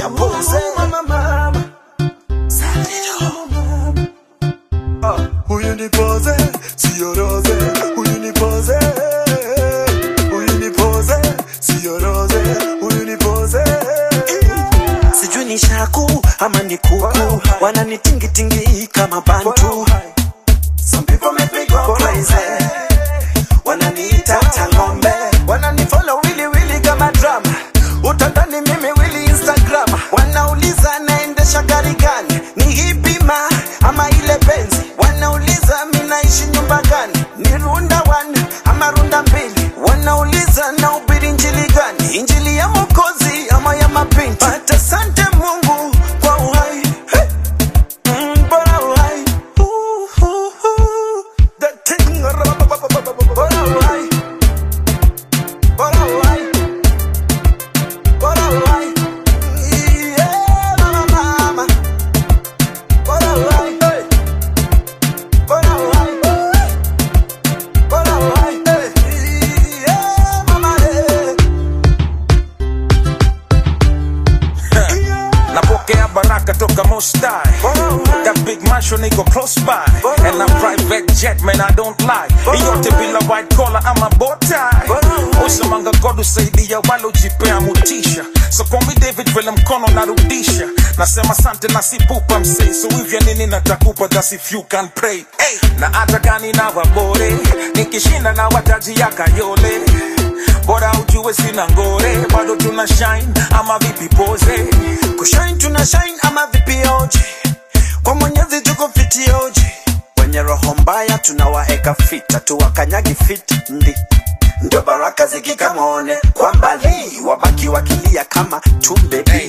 pose. Mama, mama. Ah, huyu ni pose, sio rose. Huyu ni pose, huyu ni pose, sio rose. Huyu ni pose. sijui ni shaku ama ni kuku wananitingitingi kama bantu Some people make me go crazy wananiita tangombe wananifollow wili wili kama drama utadhani mimi wili instagram wanauliza naendesha gari gani ni hipima ama ile benzi wanauliza minaishi nyumba gani ni runda one ama runda mbili wanauliza na ubiri njili gani injili ya mokozi ama ya mapinti but asante mungu kwa uhai hey. Mm, bora uhai Ooh, ooh, ooh. The thing, bora uhai bora uhai bora uhai yeah mama mama bora uhai hey. bora uhai bora uhai hey. yeah mama yeah. napokea baraka toka mostai that big mansion iko close by and a private jet man i don't lie iyote bila white collar ama botai usemanga god usaidia walojipea mutisha so call me david vile mkono narudisha nasema sante na sipupa msei so hivya nini natakupa thats if you can pray hey. na hata gani na wabore nikishinda na wataji ya kayole bora ujue sina ngore bado tuna shine ama vipi pose kushine tuna shine ama vipioji kwa mwenyezi tuko fitioji wenye roho mbaya tunawaeka fita tuwakanyagi fit ndi ndio baraka zikikamone kwa mbali wabaki wakilia kama tumbe Hey.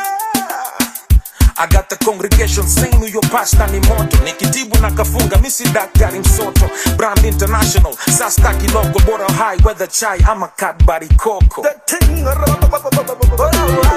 I got the congregation saying huyo pasta ni moto nikitibu na kafunga misi daktari msoto brand international sasta kiloko bora high weather chai ama kadbari koko The thing, bora